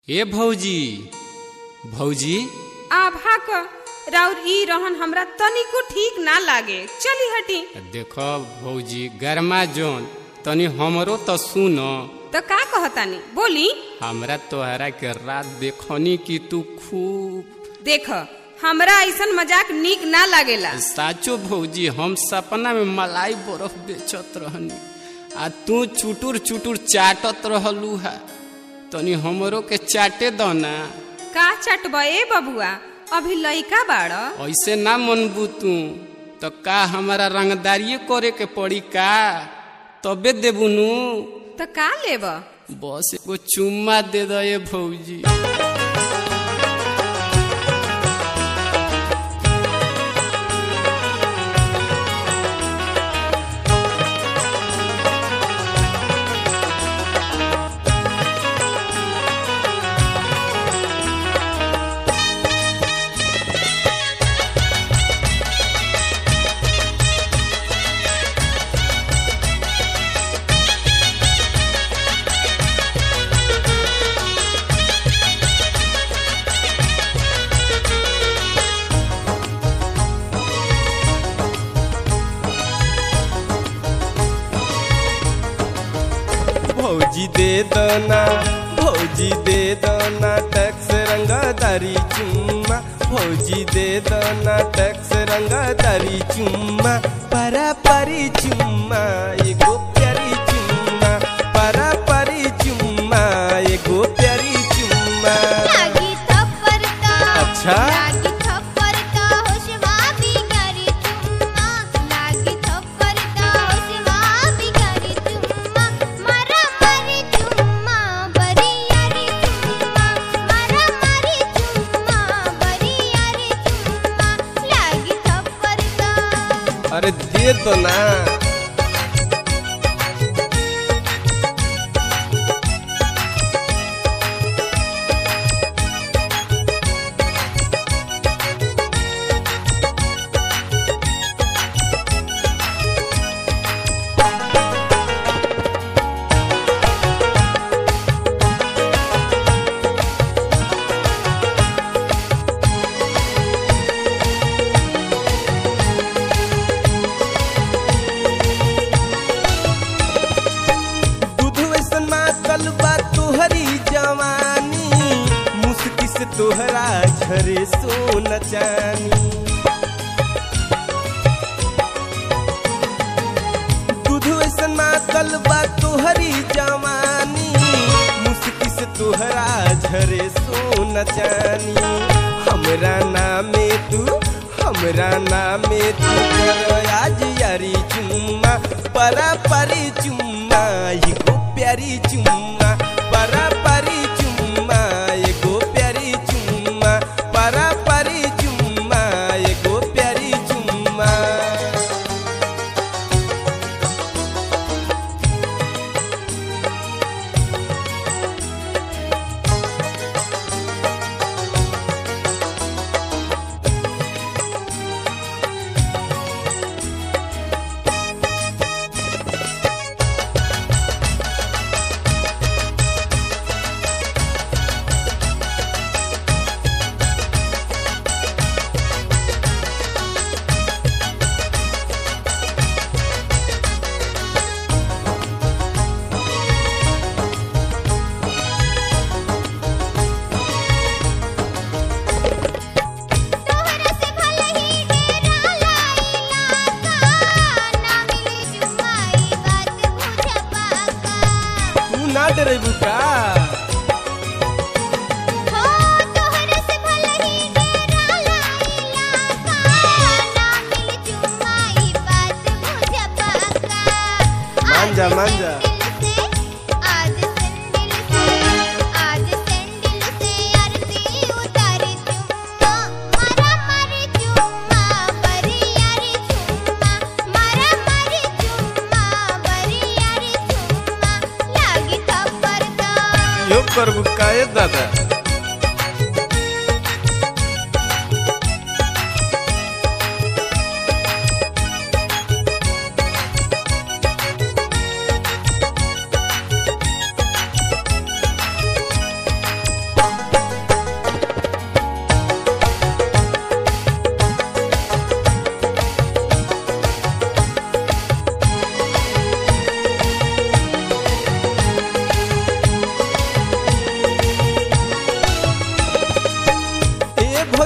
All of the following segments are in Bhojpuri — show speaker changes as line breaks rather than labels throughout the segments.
ए भौजी भौजी
आभा क राउर ई रहन हमरा तनिको ठीक ना लागे चली हटी
देखो भौजी गरमा जोन तनी हमरो तो सुन
तो का कहतानी बोली
हमरा तोहरा के रात देखनी कि तू खूब
देख हमरा ऐसन मजाक नीक ना लागेला
साचो भौजी हम सपना में मलाई बर्फ बेचत रहनी आ तू चुटुर चुटुर चाटत रहलू है तनी हमरो के चाटे दो ना
का चटब ए बबुआ अभी लइका बाड़
ऐसे ना मनबू तू तो का हमारा रंगदारिये करे के पड़ी का तबे देबू नु
तो का लेब
बस एगो चुम्मा दे दो ये भौजी
भौजी दे दना भौजी दे दना टैक्स रंगादारी चुम्मा भौजी दे दना टैक्स रंगादारी चुम्मा परा परी चुम्मा एगो प्यारी चुम्मा परा परी चुम्मा एगो प्यारी चुम्मा
लागी थप्पड़ का
अच्छा?
लागी थप्पड़ का होशवा बिगाड़ी चुम्मा लागी थप्पड़ का होशवा बिगाड़ी चुम्मा मरा मरी चुम्मा बरी यारी चुम्मा मरा मरी चुम्मा बरी यारी चुम्मा लागी थप्पड़ का
अरे दे दो ना दूध वैसन मातल बा तोहरी जवानी मुस्की से तोहरा झरे सोन चानी दूध वैसन मातल बा तोहरी जवानी मुस्की से तोहरा झरे सोन चानी हमरा नामे तू हमरा नामे तू कर आज यारी चुम्मा परा परी चुम्मा एगो प्यारी चुम्मा परा परी चुम्मा एगो प्यारी चुम्मा परा परी चुम्मा एगो प्यारी चुम्मा
तोहरा से भले ही डेरा लाइला का ना मिली चुम्माई बात बुझ पाका
तू ना डरेबू का
हो तोहरा से भले ही डेरा लाइला का ना मिली चुम्माई बात बुझ पाका
मान जा, मान जा।
आज सेंडिल से आज सेंडिल से आरती उतारी चुम्मा मारा मारी चुम्मा बरी यारी चुम्मा मारा मारी चुम्मा बरी यारी चुम्मा लागी थप्पड़ का
यो करबू का ए दादा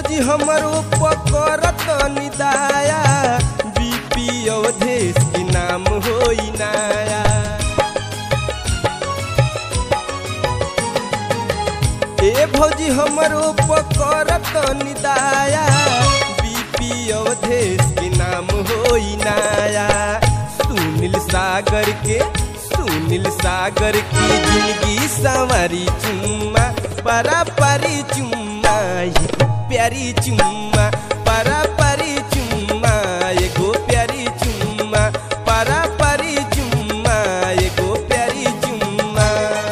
भौजी हमरो पकड़त निदाया बीपी अवधेश के नाम होई नाया ए भौजी हमरो पकड़त निदाया बीपी अवधेश के नाम होई नाया सुनील सागर के सुनील सागर की जिंदगी संवारी चुम्मा परा परी चुम्मा एगो प्यारी चुम्मा परा परी चुम्मा एगो प्यारी चुम्मा परा परी चुम्मा एगो प्यारी चुम्मा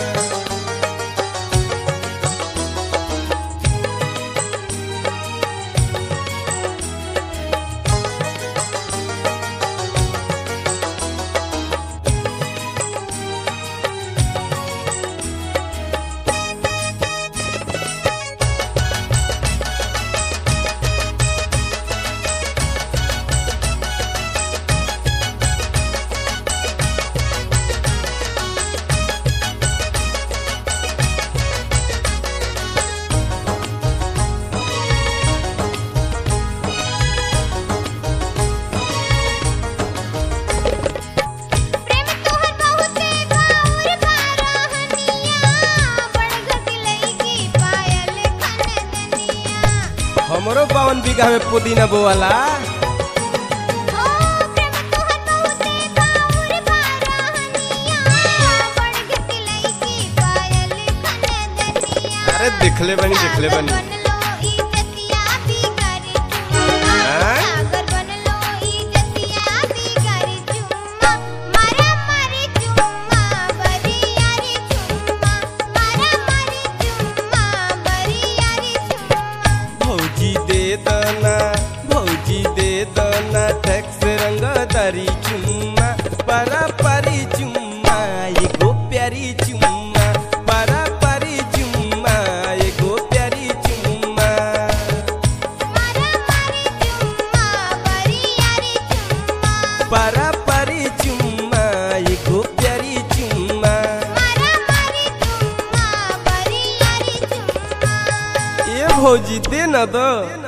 प्रेम तोहर बहुते भाउर बारहनिया बड़घट लईकी पायल खनदनिया
हमरो बावन बीघा में पुदीना बोवाला
ओ प्रेम तोहर बहुते भाउर बारहनिया बड़घट लईकी पायल खनदनिया
अरे देखले बनी देखले बनी
बनलो ई जतिया बिगारी चुम्मा
हाँ?
सागर बनलो ई जतिया बिगारी चुम्मा मारा मारी चुम्मा बरी यारी चुम्मा मारा मारी चुम्मा बरी यारी चुम्मा
भौजी दे दना भौजी दे दना टैक्स रंगदारी चुम्मा परा परी चुम्मा एगो प्यारी चुम्मा परा परी चुम्मा एगो प्यारी चुम्मा
मारा मारी चुम्मा बरी यारी चुम्मा
परा परी चुम्मा एगो प्यारी चुम्मा
मारा मारी चुम्मा बरी यारी चुम्मा
ए भौजी दे न दो